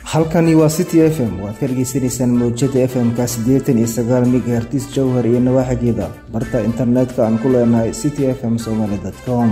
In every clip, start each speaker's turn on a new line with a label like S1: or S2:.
S1: halkani waa city f m waad ka dhegeysaneysaan mawjada f m-ka siddeetan iyo sagaal megahertis jowhar iyo nawaaxigeeda barta internetka aan ku leenahay city f m somaly com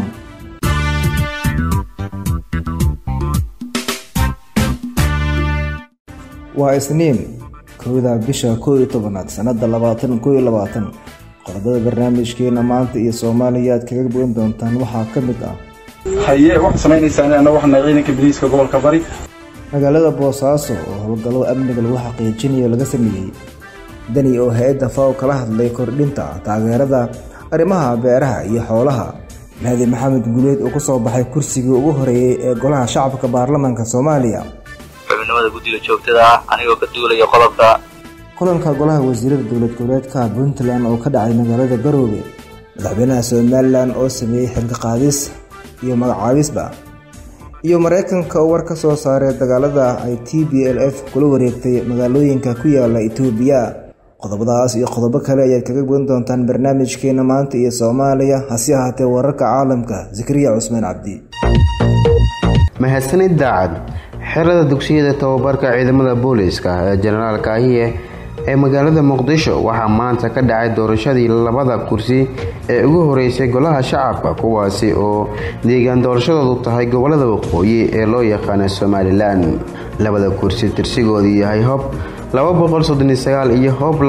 S1: waa isniin kowda bisha koo iyo tobanaad sanada labaatan koo iyo labaatan qodobada barnaamijkeena maanta iyo soomaaliya aad kaga bogan doontaan waxaa ka mid ah
S2: haye waxaad samaynaysaan anna waxna ciidanka biliiska gobolka bari
S1: magaalada boosaaso oo howlgallo amniga lagu xaqiijinayo laga sameeyey dani oo hay-adda faw kala hadlay kordhinta taageerada arrimaha beeraha iyo xoolaha mahdi maxamed guleed oo kusoo baxay kursigii ugu horeeyey ee golaha shacabka baarlamaanka soomaaliya
S3: xubinimada guddiga joogtada ah anigoo ka duulaya qodobka
S1: kulanka golaha wasiirada dowlad goboleedka puntland oo ka dhacay magaalada garoobe madaxweynaha somalilan oo sameeyey xilka qaadis iyo magacaabisba iyo mareykanka oo war ka soo saaray dagaalada ay t b l f kula wareegtay magaalooyinka ku yaala itoobiya qodobadaas iyo qodobo kale ayaad kaga bogan doontaan barnaamijkeena maanta iyo soomaaliya hase ahaatee wararka caalamka zakariya cusmaan cabdi
S4: mahadsanid daacad xerada dugsiyada tababarka ciidamada booliiska ee jenaraal kaahiye ee magaalada muqdisho waxaa maanta ka dhacay doorashadii labada kursi ee ugu horeysay golaha shacabka kuwaasi oo deegaan doorashadoodu tahay gobolada waqooyi ee loo yaqaana somalilan labada kursi tirsigoodu yahay hob iyo hob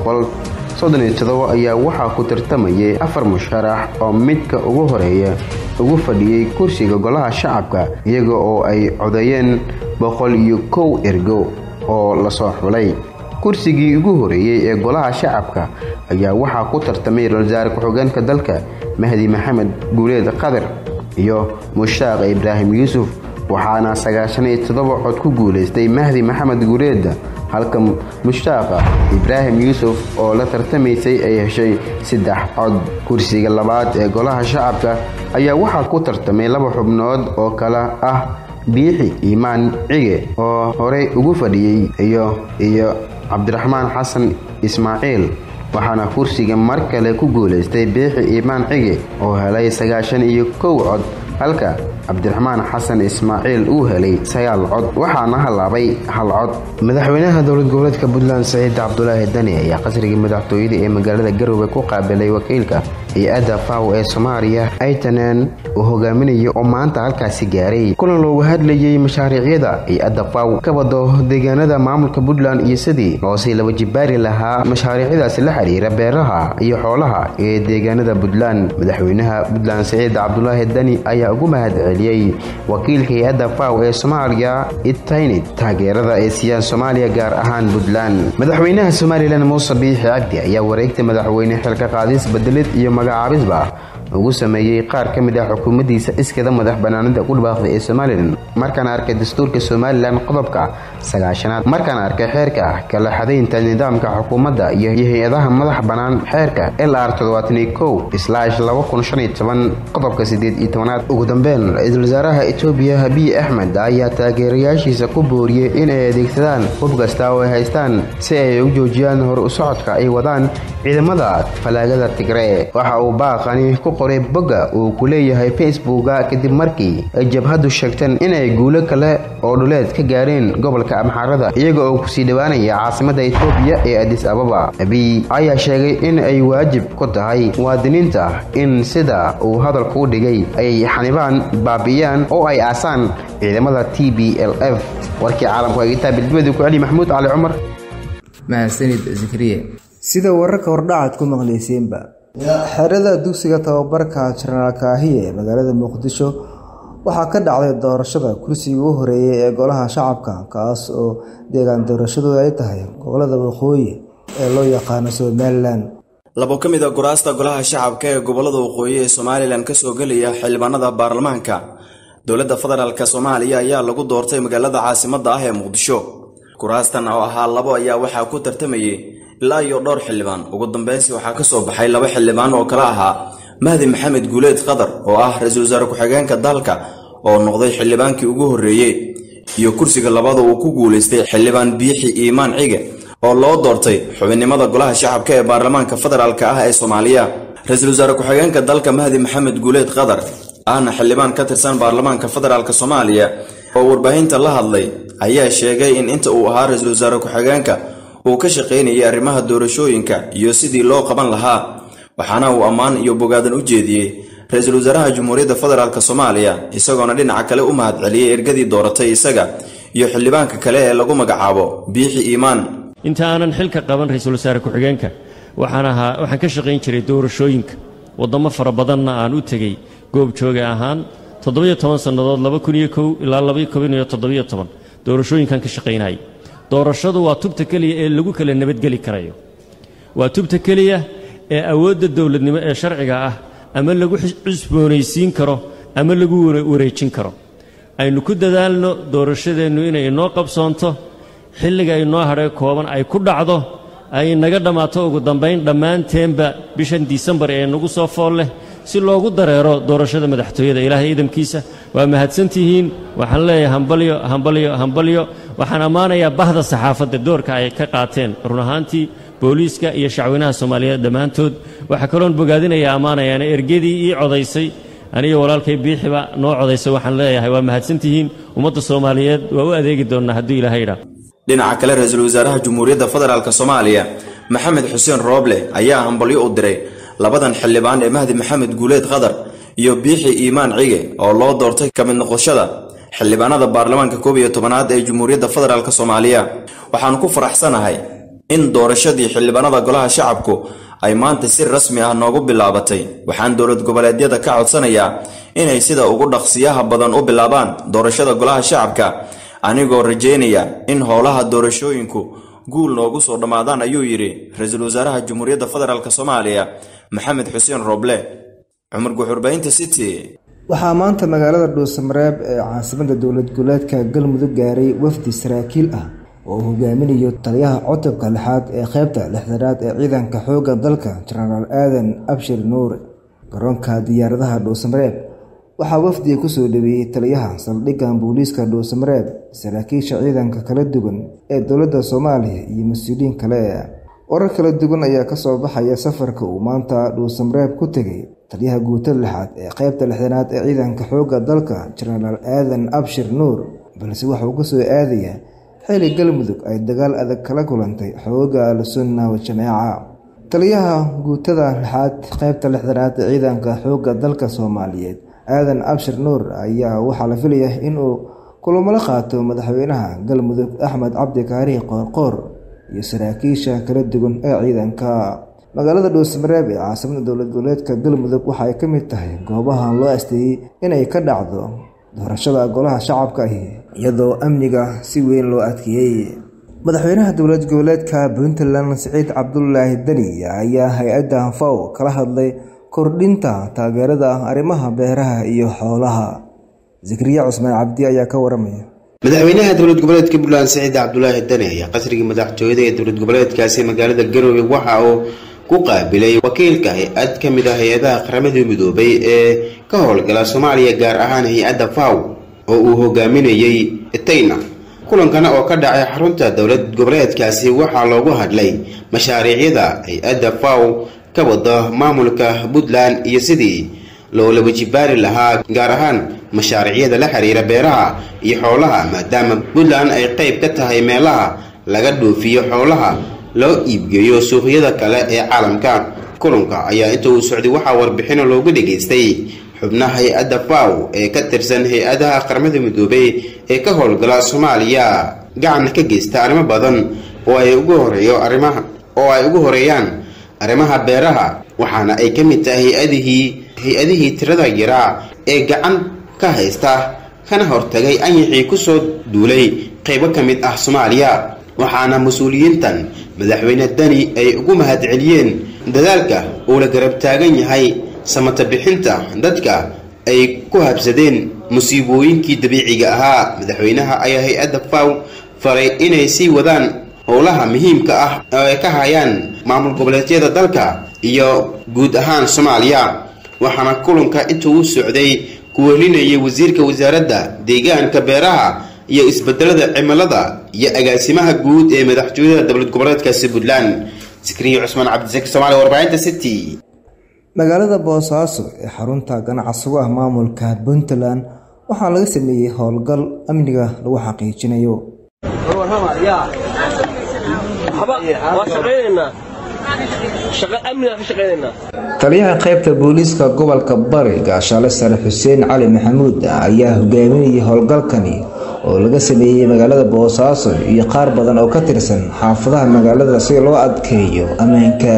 S4: ayaa waxaa ku tartamayay afar musharax oo midka ugu horeeya ugu fadhiyey kursiga golaha shacabka iyaga oo ay codeeyeen boqol iyo kow ergo oo lasoo xulay kursigii ugu horeeyey ee golaha shacabka ayaa waxaa ku tartamay ra-iisul ku-xigeenka dalka mahdi maxamed guuleed qadir iyo mushtaaq ibraahim yuusuf waxaana sagaashan iyo toddoba cod ku guulaystay mahdi maxamed guuleed halka mushtaaqa ibraahim yuusuf oo la tartamaysay ay heshay saddex cod kursiga labaad ee golaha shacabka ayaa waxaa ku tartamay laba xubnood oo kale ah biixi iimaan cige oo horey ugu fadhiyey iyo iyo cabdiraxmaan xasan ismaaciil waxaana kursiga mar kale ku guulaystay biixi iimaan cige oo helay sagaashan iyo kow cod halka cabdiraxmaan xasan ismaaciil uu helay sagaal cod waxaana halaabay hal cod madaxweynaha dowlad goboleedka puntland saciid cabdulaahi dani ayaa qasriga madaxtooyada ee magaalada garoobe ku qaabilay wakiilka hay-adda faw ee soomaaliya aytanen uu hogaaminayo oo maanta halkaasi gaaray kulan loogu hadlayay mashaariicyada hay-adda faw ka wado deegaanada maamulka puntland iyo sidii loosii laba jibaari lahaa mashaariicdaasi la xiriira beeraha iyo xoolaha ee deegaanada puntland madaxweynaha puntland saciid cabdulaahi dani ayaa ugu mahad celiyey wakiilka hay-adda faw ee soomaaliya itaynid taageerada ay siiyaan soomaaliya gaar ahaan puntland madaxweynaha somalilan muuse biixi cabdi ayaa wareegta madaxweyne xilka qaadis bedelid iyo magacaabisba ugu sameeyey qaar ka mid ah xukuumaddiisa iskada madax banaanida ku dhawaaqday ee somalilan markaan arkay dastuurka somalilan qodobka sagaashanaad markaan arkay xeerka kala xadaynta nidaamka xukuumadda iyo hay-adaha madax bannaan xeerka l r qodobka sideed iyo tobanaad ugu dambeyn ra-iisul wasaaraha etoobiya abiy axmed ayaa taageerayaashiisa ku booriyey inay adeegsadaan hub kasta oo ay haystaan si ay u joojiyaan hor u socodka ay wadaan ciidamada falaagada tigree waxa uu baaqani ku qoray bogga uu ku leeyahay facebooka kadib markii ay jabhaddu sheegteen inay guulo kale oo dhuleed ka gaareen gobolka amxaarada iyaga oo kusii dhowaanaya caasimada etoobiya ee adis ababa abiy ayaa sheegay in ay waajib ku tahay muwaadiniinta in sida uu hadalka u dhigay ay xanibaan baabi'iyaan oo ay aasaan ciidamada t b l f warkii caalamku eegitaa bildimadii ku celi maxamuud cali cumar
S1: mahadsanid zakariye sida wararka hordhacaad ku maqlayseenba xerada dugsiga tababarka jenaraal kaahiye ee magaalada muqdisho waxaa ka dhacday doorashada kursigii u horeeyay ee golaha shacabka kaas oo deegaan doorashadooda ay tahay gobolada waqooyi ee loo yaqaano somalilan
S5: labo ka mid a guraasta golaha shacabka ee gobolada waqooyi ee somalilan kasoo gelaya xildhibaanada baarlamaanka dowladda federaalk soomaaliya ayaa lagu doortay magaalada caasimadda ah ee muqdisho kuraastan oo ahaa labo ayaa waxaa ku tartamayay ilaa iyo dhowr xildhibaan ugu dambeynsi waxaa ka soo baxay laba xildhibaan oo kale ahaa mahdi maxamed guuleed qadar oo ah ra-iisul wasaare ku-xigeenka dalka oo noqday xildhibaankii ugu horreeyey iyo kursiga labada uu ku guulaystay xildhibaan biixi iimaan cige oo loo doortay xubinnimada golaha shacabka ee baarlamaanka federaalk ah ee soomaaliya ra-iisul wasaare ku-xigeenka dalka mahdi maxamed guuleed qadar ahna xildhibaan ka tirsan baarlamaanka federaalk soomaaliya oo warbaahinta la hadlay ayaa sheegay in inta uu ahaa ra-iisul wasaare ku-xigeenka uu ka shaqaynayay arrimaha doorashooyinka iyo sidii loo qaban lahaa waxaana uu ammaan iyo bogaadan u jeediyey ra-iisul wasaaraha jamhuuriyadda federaalk soomaaliya isagoona dhinaca kale u mahad celiyey ergadii dooratay isaga iyo xildhibaanka kale ee lagu magacaabo biixi iimaan
S6: inta aanan xilka qaban ra-iisul wasaare ku-xigeenka waxaan ahaa waxaan ka shaqayn jiray doorashooyinka waddamo fara badanna aan u tegey goobjooga ahaan toddobiyo toban sannadood laba kun iyo kow ilaa labaiyo koban iyo toddobiyo toban doorashooyinkan ka shaqaynayay doorashadu waa tubta keliya ee lagu kala nabadgeli karayo waa tubta keliya ee awoodda dowladnimo ee sharciga ah ama lagu cusboonaysiin karo ama lagu wareejin karo aynu ku dadaalno doorashadeennu inay inoo qabsoonto xilliga inoo hadhee kooban ay ku dhacdo ay naga dhammaato ugu dambayn dhammaanteenba bishan disembar ee nagu soo fool leh si loogu dareero doorashada madaxtooyada ilaahay idamkiisa waa mahadsantihiin waxaan leeyahay hambalyo hambalyo hambalyo waxaan ammaanayaa bahda saxaafadda doorka ay ka qaateen run ahaantii booliiska iyo shacweynaha soomaaliyeed dhammaantood waxaa kaloon bogaadinayaa ammaanayaana ergadii ii codaysay aniga walaalkay biixiba noo codaysay waxaan leeyahay waa mahadsantihiin ummadda soomaaliyeed waa u adeegi doonnaa hadduu ilaahay idhaa
S5: dhinaca kale ra-iisul wasaaraha jamhuuriyadda federaalk soomaaliya maxamed xuseen rooble ayaa hambalyo u diray labadan xildhibaan ee mahdi maxamed guuleed qadar iyo biixi iimaan cige oo loo doortay ka mid noqoshada xildhibaanada baarlamaanka koob iyo tobanaad ee jamhuuriyadda federaalk soomaaliya waxaanu ku faraxsanahay in doorashadii xildhibaanada golaha shacabku ay maanta si rasmi ah noogu bilaabatay waxaan dowlad goboleedyada ka codsanayaa inay sida ugu dhaqsiyaha badan u bilaabaan doorashada golaha shacabka anigoo rajaynaya in howlaha doorashooyinku guul noogu soo dhammaadaan ayuu yidhi ra-iisul wasaaraha jamhuuriyadda federaalk soomaaliya maxamed xuseen roble cumar guxurbaynta city
S1: waxaa maanta magaalada dhuusamareeb ee caasimadda dowlad goboleedka galmudug gaaray wafdi saraakiil ah oo uu hogaaminayo taliyaha codobka lixaad ee qaybta lixdanaad ee ciidanka xoogga dalka jenaraal aadan abshir nuure garoonka diyaaradaha dhuusamareeb waxaa wafdiga kusoo dhaweeyey taliyaha saldhigga booliiska dhuusamareeb saraakiisha ciidanka kala duwan ee dowladda soomaaliya iyo mas-uuliyiin kale warar kala duwan ayaa kasoo baxaya safarka uu maanta dhuusamareeb ku tegay taliyaha guutada lixaad ee qaybta lixdanaad ee ciidanka xoogga dalka jenaraal aadan abshir nuur balse waxa uu kasoo aadayaa xili galmudug ay dagaal adag kala kulantay xooga al-sunna wa-jamaaca taliyaha guutada lixaad qaybta lixdanaad ee ciidanka xoogga dalka soomaaliyeed aadan abshir nuur ayaa waxaa la filaya inuu kulamala qaato madaxweynaha galmudug axmed cabdi kaarihi qoorqoor iyo saraakiisha kala duwan ee ciidanka magaalada dhuusmareeb ee caasimada dowlad goboleedka galmudug waxa ay ka mid tahay goobaha loo asteeyey inay ka dhacdo doorashada golaha shacabka ahi iyadoo amniga si weyn loo adkeeyey madaxweynaha dowlad goboleedka puntland siciid cabdulaahi deni ayaa hay-adda faw kala hadlay kordhinta taageerada arrimaha beeraha iyo xoolaha zakriya cusmaan cabdi ayaa ka waramaya
S4: madaxweynaha dowlad goboleedka puntland siciid cabdulaahi deni ayaa qasriga madaxtooyada ee dowlad goboleedkaasi magaalada garowe waxa uu ku qaabilay wakiilka hay-ad ka mid ah hay-adaha qaramada midoobay ee ka howlgala soomaaliya gaar ahaan hay-adda faw oo uu hogaaminayey tayna kulankana oo ka dhacay xarunta dowlad goboleedkaasi waxaa loogu hadlay mashaariicyada hay-adda faw ka wada maamulka puntland iyo sidii loola wajibaari lahaa gaar ahaan mashaariicyada la xiriira beeraha iyo xoolaha maadaama puntland ay qayb ka tahay meelaha laga dhoofiyo xoolaha loo iibgeeyo suuqyada kale ee caalamka kulanka ayaa inta uu socday waxaa warbixino loogu dhageystay xubnaha hay-adda faw ee ka tirsan hay-adaha qaramada midoobay ee ka howlgala soomaaliya gacan ka geysta arrimo badan oo ay ugu horeeyo arrimaha oo ay ugu horeeyaan arrimaha beeraha waxaana ay ka mid tahay hay-adihii hay-adihii tirada yaraa ee gacan ka haysta kana hortagay anyixii kusoo duulay qaybo ka mid ah soomaaliya waxaana mas-uuliyiintan madaxweyne dani ay ugu mahadceliyeen dadaalka uu la garab taagan yahay samata bixinta dadka ay ku habsadeen musiibooyinkii dabiiciga ahaa madaxweynaha ayaa hay-adda faw faray inay sii wadaan howlaha muhiimka ah oo ay ka hayaan maamul goboleedyada dalka iyo guud ahaan soomaaliya waxaana kulanka intuu u socday ku welinayay wasiirka wasaaradda deegaanka beeraha iyo isbedelada cimilada iyo agaasimaha guud ee madaxtooyada dowlad goboleedkaasi puntland sikriye cusmaan cabdisaki somaali warbaahinta city
S1: magaalada boosaaso ee xarunta ganacsigu ah maamulka puntland waxaa laga sameeyey howlgal amniga lagu xaqiijinayo taliyaha qaybta booliiska gobolka bari gaashaale sare xuseen cali maxamuud ayaa hogaaminayay howlgalkani oo laga sameeyey magaalada boosaaso iyo qaar badan oo ka tirsan xaafadaha magaalada si loo adkeeyo ammaanka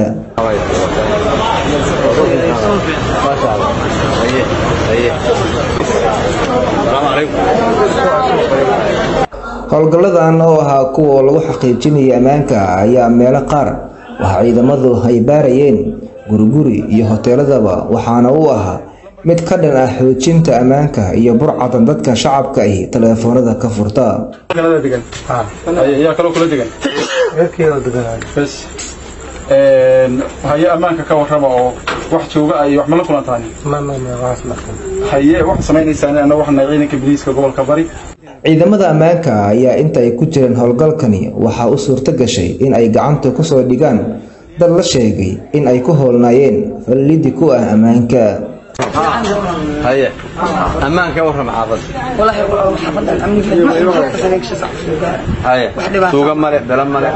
S1: howlgalladan oo ahaa kuwa lagu xaqiijinayay ammaanka ayaa meelo qaar waxa ciidamadu ay baarayeen guriguri iyo hoteeladaba waxaana uu ahaa mid ka dhan ah xoojinta ammaanka iyo burcadan dadka shacabka ahi taleefoonada ka furta
S2: yaa kaloo kula degan bes haye ammaanka ka warrama oo wax jooga ay wax ma la kulantaan haye wax samaynaysaan annaga waxaan nahay ciidanka biliiska gobolka bari
S1: ciidamada ammaanka ayaa inta ay ku jireen howlgalkani waxaa u suurto gashay in ay gacanta kusoo dhigaan dad la sheegay in ay ku howlnaayeen fallidi ku ah ammaanka
S7: haye ammaanka warram xaafad haye suuga male bela male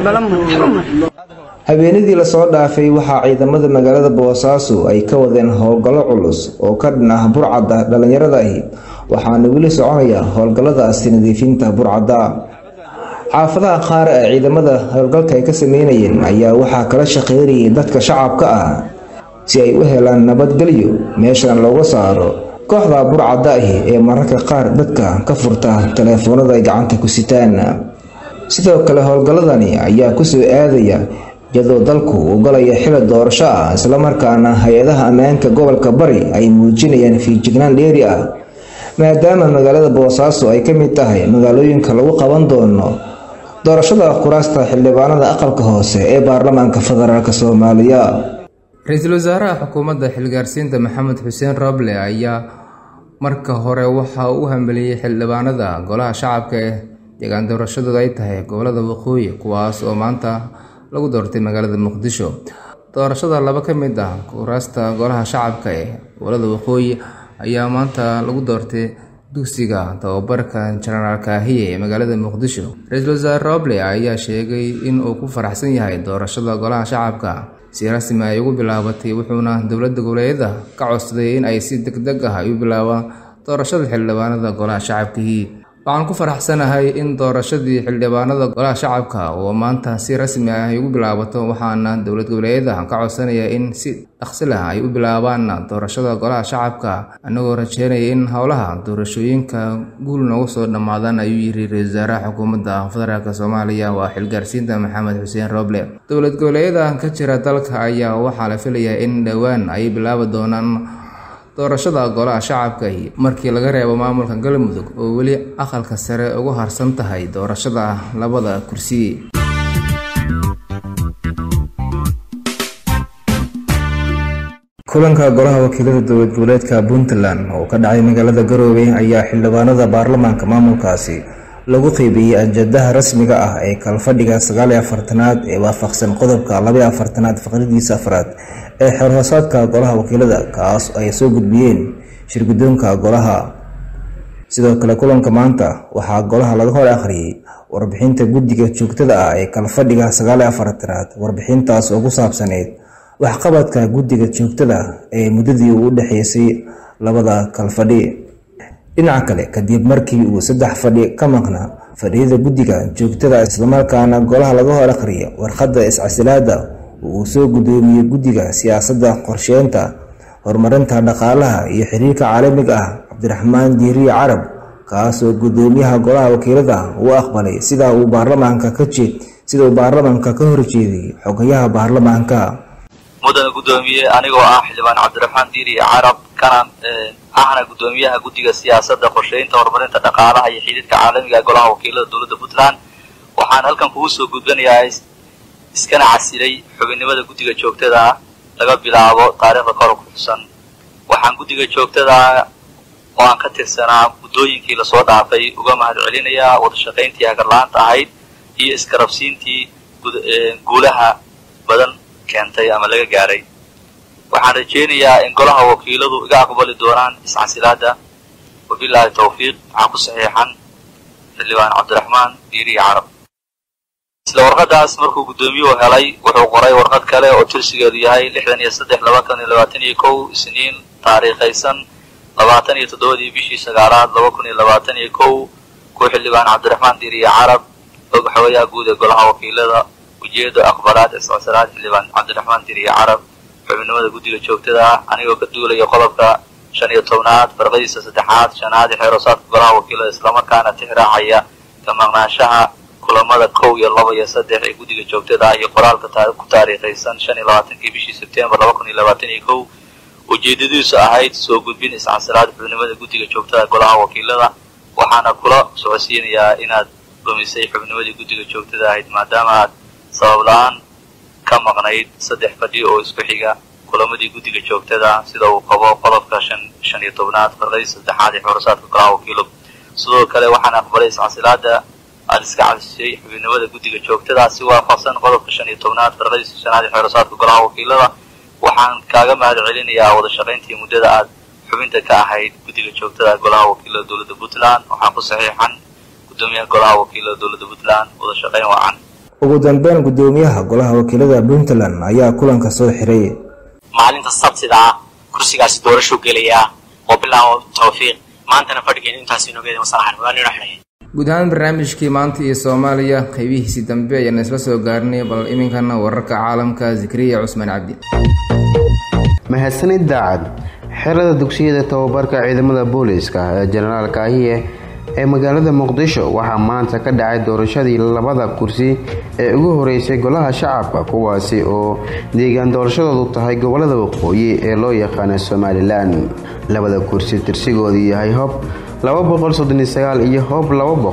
S1: habeenadii lasoo dhaafay waxaa ciidamada magaalada boosaaso ay ka wadeen howlgallo culus oo ka dhan ah burcadda dhallinyarada ahi waxaana weli soconaya howlgalladaasi nadiifinta burcadda xaafadaha qaar ee ciidamada howlgalka ay ka sameynayeen ayaa waxaa kala shaqeynayay dadka shacabka ah si ay u helaan nabadgelyo meeshan looga saaro kooxda burcadda ahi ee mararka qaar dadka ka furta taleefoonada ay gacanta ku sitaan sidoo kale howlgalladani ayaa kusoo aadaya iyadoo dalku uu galaya xili doorasho ah islamarkaana hay-adaha ammaanka gobolka bari ay muujinayaan fiijignaan dheeri ah maadaama magaalada boosaaso ay ka mid tahay magaalooyinka lagu qaban doono doorashada kuraasta xildhibaanada aqalka hoose ee baarlamaanka federaalk soomaaliya
S8: ra-iisul wasaaraha xukuumadda xilgaarsiinta maxamed xuseen roble ayaa marka hore waxa uu hambeliyey xildhibaanada golaha shacabka ee deegaan doorashadooda ay tahay gobolada waqooyi kuwaas oo maanta lagu doortay magaalada muqdisho doorashada laba ka mid ah kuraasta golaha shacabka ee gobolada waqooyi ayaa maanta lagu doortay dugsiga tababarka jenaraal kaahiye ee magaalada muqdisho ra-iisul wasaare roble ayaa sheegay in uu ku faraxsan yahay doorashada golaha shacabka si rasmi ay ugu bilaabatay wuxuuna dowladda goboleedyada ka codsaday in ay si deg deg ah ay u bilaabaan doorashada xildhibaanada golaha shacabkii waxaan ku faraxsanahay in doorashadii xildhibaanada golaha shacabka oo maanta si rasmi ah ay ugu bilaabato waxaana dowlad goboleedyada ka codsanaya in si dhaqsi lah ay u bilaabaan doorashada golaha shacabka anagoo rajeynaya in howlaha doorashooyinka guul noogu soo dhammaadaan ayuu yiri ra-isul wasaaraha xukuumadda federaalk soomaaliya waa xilgaarsiinta maxamed xuseen roble dowlad goboleedyada ka jira dalka ayaa waxaa la filayaa in dhowaan ay bilaabi doonaan doorashada golaha shacabkahi markii laga reebo maamulka galmudug oo weli aqalka sare ugu harsan tahay doorashada labada kursi
S1: kulanka golaha wakiilada dowlad goboleedka puntland oo ka dhacay magaalada garoowe ayaa xildhibaanada baarlamaanka maamulkaasi lagu qeybiyey ajadaha rasmiga ah ee kalfadhiga sagaaliyo afartanaad ee waafaqsan qodobka labaiyo afartanaad faqridiisa afraad ee xeerhoosaadka golaha wakiilada kaas ay soo gudbiyeen shirgudoonka golaha sidoo kale kulanka maanta waxaa golaha laga hor akhriyey warbixinta guddiga joogtada ah ee kalfadhiga sagaaliyo afartanaad warbixintaas oo ku saabsaneyd waxqabadka guddiga joogtada ee muddadii uu u dhexeysay labada kalfadhi dhinaca kale kadib markii uu saddex fadhi ka maqnaa fadhiyada guddiga joogtada islamarkaana golaha laga hor akhriyay warqadda iscasilaada uu soo gudoomiyey guddiga siyaasadda qorsheynta horumarinta dhaqaalaha iyo xiriirka caalamiga ah cabdiraxmaan diiriye carab kaasoo gudoomiyaha golaha wakiilada uu aqbalay sida uu baarlamaanka ka jeed sida uu baarlamaanka ka horjeeday xogayaha baarlamaanka
S3: mudana guddoomiye anigoo ah xildhibaan cabdiraxmaan diiriye carab kana ahna guddoomiyaha guddiga siyaasadda qorsheynta horumarinta dhaqaalaha iyo xiriirka caalamiga golaha wakiilada dowladda puntland waxaan halkan kugu soo gudbanayaa iskana casilay xubinnimada guddiga joogtada ah laga bilaabo taariikhda kor ku xusan waxaan guddiga joogtada oo aan ka tirsanaa muddooyinkii lasoo dhaafay uga mahad celinayaa wadashaqayntii hagarla-aanta ahayd iyo iskarabsiintii guulaha badan keentay ama laga gaaray waxaan rajaynayaa in golaha wakiiladu iga aqbali doonaan iscasilaada wabilaahi tawfiiq waxaa ku saxiixan xildhibaan cabdiraxmaan diiriye carab isla warqadaas markuu guddoomiyuhu helay wuxuu qoray warqad kale oo tirsigeedu yahay lixdan iyo saddex labaatan iyo labaatan iyo kow isniin taariikhaysan labaatan iyo toddobadii bishii sagaalaad laba kun iyo labaatan iyo kow ku xildhibaan cabdiraxmaan diiriye carab og xogayaha guud ee golaha wakiilada ujeedo aqbalaad iscodsanaad xildhibaan cabdiraxmaan diiriye carab xubinimada guddiga joogtada ah anigoo ka duulaya qodobka shan iyo tobnaad farqadiisa saddexaad shanaad ee xeerosaadka golaha wakiilada islamarkaana tixraacaya ka maqnaanshaha kulamada kow iyo laba iyo saddex ee guddiga joogtada ah iyo qoraalka ku taariikhaysan shan iyo labaatankii bishii sebtembar laba kun iyo labaatan iyo kow ujeedadiisu ahayd soo gudbin iscansalaad xubnimada guddiga joogtada golaha wakiilada waxaana kula socodsiinayaa inaad dhumisay xubnimadii guddiga joogtada ahayd maadaama aad sabab la-aan ka maqnayd saddex fadhi oo isku xiga kulamadii guddiga joogtada sida uu qabo qodobka shan shan iyo tobnaad farqadii saddexaad ee xorosaadka golaha wakiilo sidoo kale waxaan aqbalay iscansilaada aada iska cabsisay xubinimada guddiga joogtada si waafaqsan qodobka shan iyo tobnaad farqadiisa shanaad ee xeerosaadka golaha wakiilada waxaan kaaga mahad celinayaa wada shaqayntii muddada aad xubinta ka ahayd guddiga joogtada golaha wakiilada dowladda puntland waxaan ku saxiixan guddoomiyaha golaha wakiilada dowladda puntland wada shaqayn wacan
S1: ugu dambeyn guddoomiyaha golaha wakiilada puntland ayaa kulanka soo xiray
S9: maalinta sabtida ah kursigaasi doorashuu gelayaa oo bilaabo tawfiiq maantana fadhigeen intaas inoogeeda masalaxan waa nino xidhaya
S8: guud ahaan barnaamijkii maanta iyo soomaaliya qaybihiisii dambe ayaan isla soo gaarnay bal iminkana wararka caalamka zikriya cusmaan cabdi
S4: mahadsanid daacad xerada dugsiyada tababarka ciidamada booliiska ee jenaraal kaahiye ee magaalada muqdisho waxaa maanta ka dhacay doorashadii labada kursi ee ugu horeysay golaha shacabka kuwaasi oo deegaan doorashadoodu tahay gobolada waqooyi ee loo yaqaana somalilan labada kursi tirsigoodu yahay hob iyo hob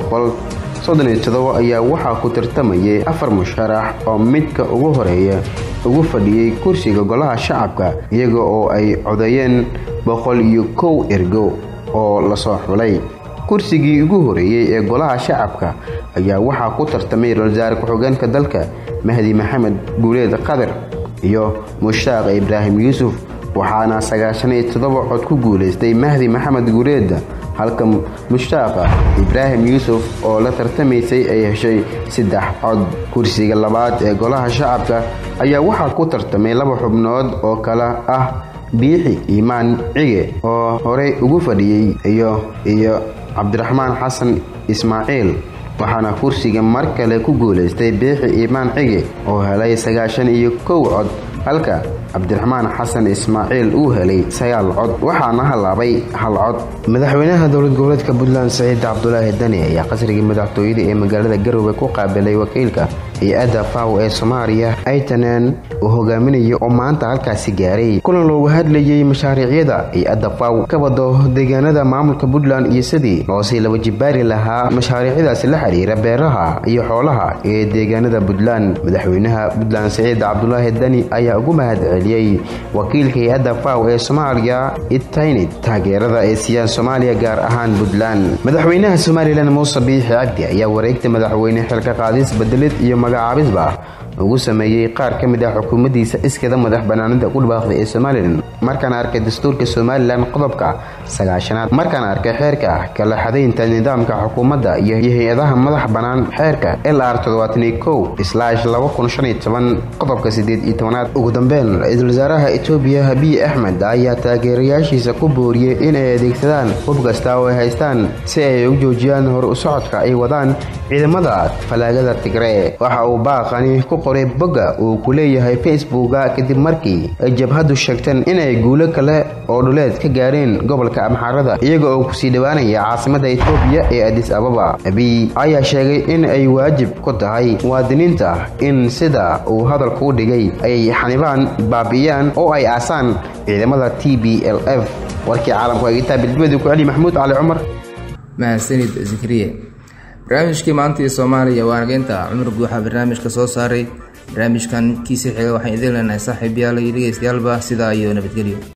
S4: ayaa waxaa ku tartamayay afar musharax oo midka ugu horeeya ugu fadhiyey kursiga golaha shacabka iyaga oo ay codeeyeen boqol iyo kow ergo oo lasoo xulay kursigii ugu horeeyey ee golaha shacabka ayaa waxaa ku tartamay ra-iisul ku-xigeenka dalka mahdi maxamed guuleed qadir iyo mushtaaq ibraahim yuusuf waxaana sagaashan iyo toddoba cod ku guulaystay mahdi maxamed guuleed halka mushtaaqa ibraahim yuusuf oo la tartamaysay ay heshay saddex cod kursiga labaad ee golaha shacabka ayaa waxaa ku tartamay laba xubnood oo kale ah biixi iimaan cige oo horey ugu fadhiyey iyo iyo cabdiraxmaan xasan ismaaciil waxaana kursiga mar kale ku guulaystay biixi iimaan cige oo helay sagaashan iyo kow cod halka cabdiraxmaan xasan ismaaciil uu helay sagaal cod waxaana halaabay hal cod madaxweynaha dowlad goboleedka puntland saciid cabdulaahi dani ayaa qasrigii madaxtooyada ee magaalada garowe ku qaabilay wakiilka hay-adda faw ee soomaaliya aytanen uu hogaaminayo oo maanta halkaasi gaaray kulan loogu hadlayay mashaariicyada hay-adda faw ka wado deegaanada maamulka puntland iyo sidii loosii laba jibaari lahaa mashaariicdaasi la xiriira beeraha iyo xoolaha ee deegaanada puntland madaxweynaha puntland saciid cabdulaahi dani ayaa ugu mahad celiyey wakiilka hay-adda faw ee soomaaliya itaynid taageerada ay siiyaan soomaaliya gaar ahaan puntland madaxweynaha somalilan muuse biixi cabdi ayaa wareegta madaxweyne xilka qaadis bedelid iyo magacaabisba ugu sameeyey qaar ka mid ah xukuumaddiisa iskada madax banaanida ku dhawaaqday ee somalilan markaan arkay dastuurka somalilan qodobka sagaashanaad markaan arkay xeerka kala xadaynta nidaamka xukuumadda iyo hay-adaha madax bannaan xeerka lr qodobka sideed iyo tobanaad ugu dambeyn ra-iisul wasaaraha etoobiya abiy axmed ayaa taageerayaashiisa ku booriyey inay adeegsadaan hub kasta oo ay haystaan si ay u joojiyaan hor u socodka ay wadaan ciidamada falaagada tigree waxa uu baaqani ku qoray bogga uu ku leeyahay facebooka kadib markii ay jabhaddu sheegteen inay guulo kale oo dhuleed ka gaareen gobolka amxaarada iyaga oo kusii dhowaanaya caasimada etoobiya ee adis ababa abiy ayaa sheegay in ay waajib ku tahay muwaadiniinta in sida uu hadalka u dhigay ay xanibaan baabi'iyaan oo ay aasaan ciidamada t b l f warkii caalamku eegitaa bildimadii ku celi maxamuud cali cumar
S8: mahadsanid zikriye barnaamijkii maanta iyo soomaaliya waa nageynta cumar guuxa barnaamijka soo saaray barnaamijkan kiisii xiga waxaan idin leenahay saaxiib yaal iyo dhegeystayaalba sidaa iyo nabadgelyo